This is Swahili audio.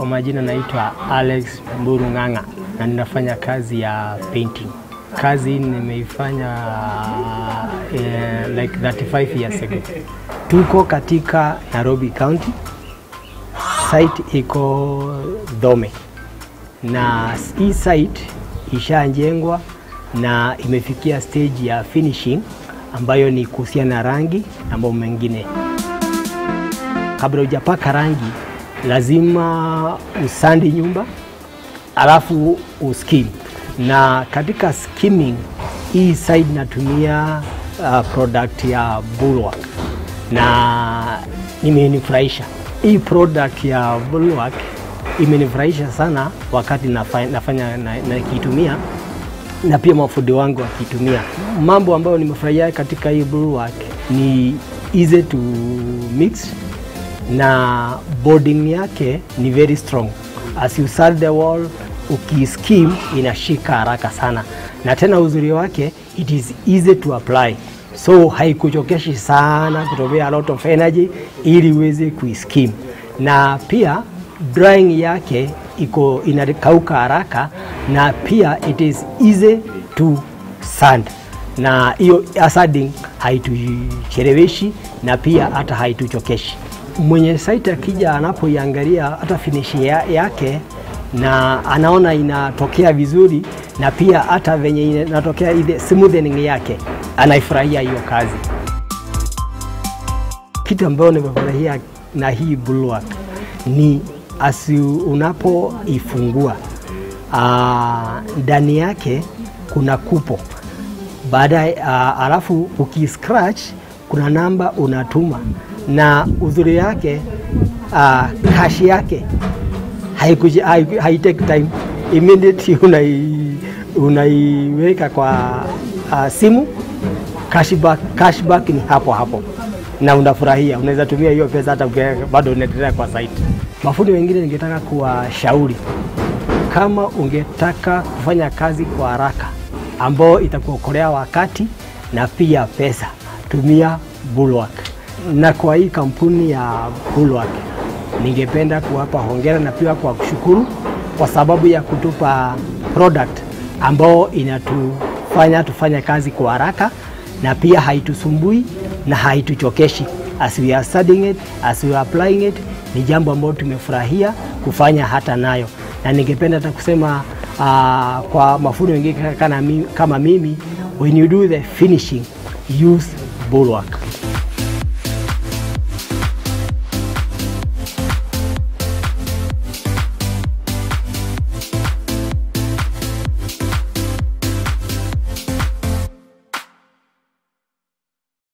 Kwa majina naitwa Alex Mburu Ng'ang'a na ninafanya kazi ya painting. Kazi hii nimeifanya eh, like 35 years ago. Tuko katika Nairobi County, site iko Dhome, na hii site ishanjengwa na imefikia stage ya finishing ambayo ni kuhusiana na rangi na mambo mengine. Kabla hujapaka rangi, lazima usandi nyumba alafu uskim, na katika skimming hii side natumia uh, product ya Bulwark na imenifurahisha. Hii product ya Bulwark imenifurahisha sana wakati nafanya, nafanya na, nakitumia na pia mafundi wangu wakitumia. Mambo ambayo nimefurahia katika hii Bulwark ni easy to mix na boarding yake ni very strong. As you sand the wall, ukiskim inashika haraka sana, na tena uzuri wake it is easy to apply, so haikuchokeshi sana kutumia a lot of energy ili uweze kuiskim, na pia drying yake iko inakauka haraka, na pia it is easy to sand, na hiyo sanding haitucheleweshi na pia hata haituchokeshi mwenye site akija anapoiangalia hata finish ya, yake na anaona inatokea vizuri na pia hata venye inatokea ile smoothening yake anaifurahia hiyo kazi. Kitu ambayo nimefurahia na hii Bulwark ni asi unapoifungua ndani yake kuna kupo baadaye, alafu ukiscratch kuna namba unatuma na uzuri yake uh, kashi yake haitake hai time immediately unai, unaiweka kwa uh, simu cashback, cashback ni hapo hapo na unafurahia, unaweza tumia hiyo pesa hata bado unaendelea kwa site. Mafundi wengine ningetaka kuwashauri, kama ungetaka kufanya kazi kwa haraka ambao itakuokolea wakati na pia pesa, tumia Bulwark na kwa hii kampuni ya Bulwark ningependa kuwapa hongera na pia kwa kushukuru kwa sababu ya kutupa product ambao inatufanya tufanye kazi kwa haraka na pia haitusumbui na haituchokeshi. As we are studying it, as we are applying it, ni jambo ambalo tumefurahia kufanya hata nayo, na ningependa hata kusema uh, kwa mafundi wengine kama mimi, when you do the finishing use Bulwark.